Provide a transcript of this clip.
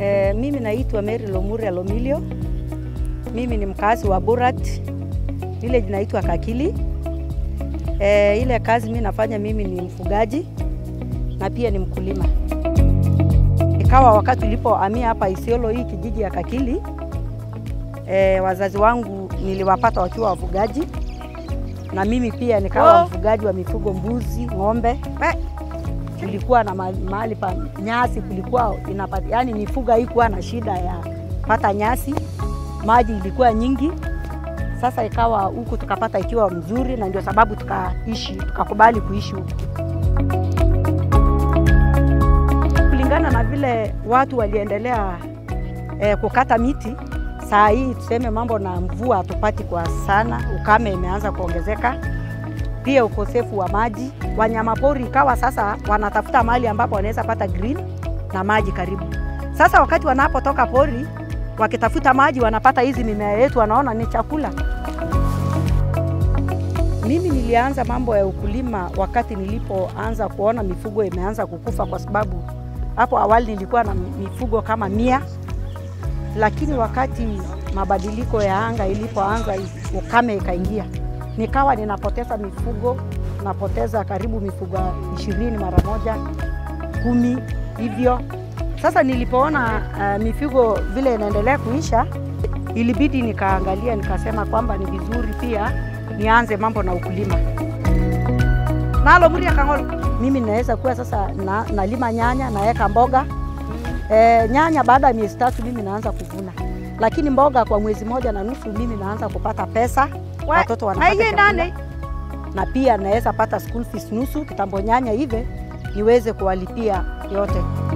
E, mimi naitwa Mary Lomuria Lomilio. Mimi ni mkazi wa Borat, village inaitwa Kakili. E, ile kazi mimi nafanya mimi ni mfugaji na pia ni mkulima. Ikawa wakati ulipohamia hapa Isiolo, hii kijiji ya Kakili, e, wazazi wangu niliwapata wakiwa wafugaji na mimi pia nikawa Oh. mfugaji wa mifugo, mbuzi, ng'ombe. Eh, kulikuwa na ma- mahali pa nyasi, kulikuwa inapata, yani mifugo haikuwa na shida ya pata nyasi, maji ilikuwa nyingi. Sasa ikawa huku tukapata ikiwa mzuri, na ndio sababu tukaishi tukakubali kuishi huku. Kulingana na vile watu waliendelea eh, kukata miti, saa hii tuseme mambo na mvua hatupati kwa sana, ukame imeanza kuongezeka, pia ukosefu wa maji. Wanyamapori ikawa sasa wanatafuta mahali ambapo wanaweza pata green na maji karibu. Sasa wakati wanapotoka pori wakitafuta maji, wanapata hizi mimea yetu, wanaona ni chakula. Mimi nilianza mambo ya ukulima wakati nilipoanza kuona mifugo imeanza kukufa, kwa sababu hapo awali nilikuwa na mifugo kama mia, lakini wakati mabadiliko ya anga ilipoanza, ukame ikaingia, nikawa ninapoteza mifugo, napoteza karibu mifugo ishirini mara moja, kumi hivyo. Sasa nilipoona uh, mifugo vile inaendelea kuisha, ilibidi nikaangalia, nikasema kwamba ni vizuri pia nianze mambo na ukulima. Nalo Muria Kang'olo, mimi naweza kuwa sasa na, nalima nyanya, naweka mboga e, nyanya baada ya miezi tatu mimi naanza kuvuna, lakini mboga kwa mwezi moja na nusu mimi naanza kupata pesa, watoto wanapata Aiye chakula nane. na pia naweza pata school fees nusu kitambo nyanya hivi niweze kuwalipia yote.